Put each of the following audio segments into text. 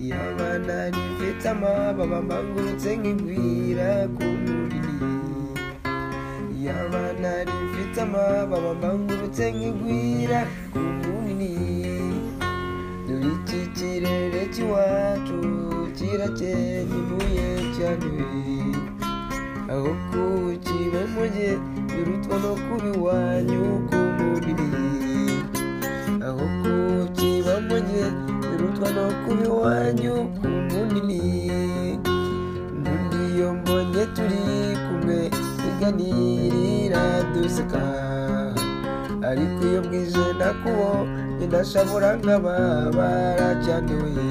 imana rifite amababa mbangurutse nk'igwira ku mubiri yabana rifite amababa mbangurutse nk'igwira ku mubiri dore iki kirere cy'iwacu kirakeye gihuye cyanduye aho kuwukiba mujye birutwa no kuba iwanyu ku mubiri aho kuwukiba mujye birutwa no kuba iwanyu ku mubiri n'undi iyo mbonye turi kumwe tuganirira duseka ariko iyo bwije nakubo ndashobora nkaba baracyanduye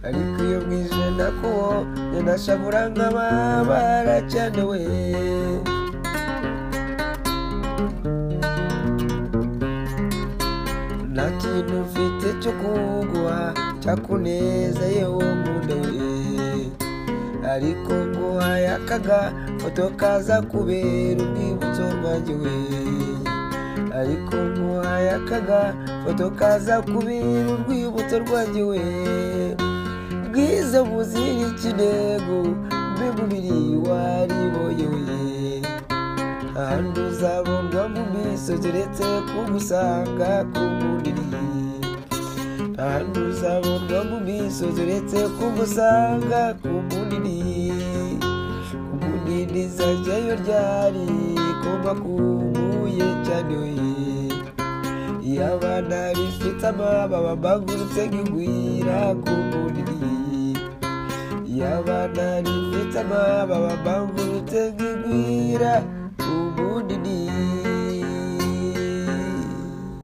ariko iyo bwije nakuwo ndashabura nkaba baracyanewe nta kintu mfite cyo kuguha cyakuneza yewe nkundoye ariko nguhaye akaga foto kaza kubera urwibutso rwanjye we ariko nguhaye akaga foto kaza kubera urwibutso rwanjye we bwiza buzira ikirego mbe mubiri wariboyoye ahandi uzabonwa mu misozi uretse kugusanga ku mubiri ahandi uzabonwa mu misozi uretse kugusanga ku mubiri umunini zajyayo ryari kuba kuguye cyane we yabana rifite amababa mbangurutse nk'igwira ku mubiri yabana rifite amababa mbangurutse nk'igwira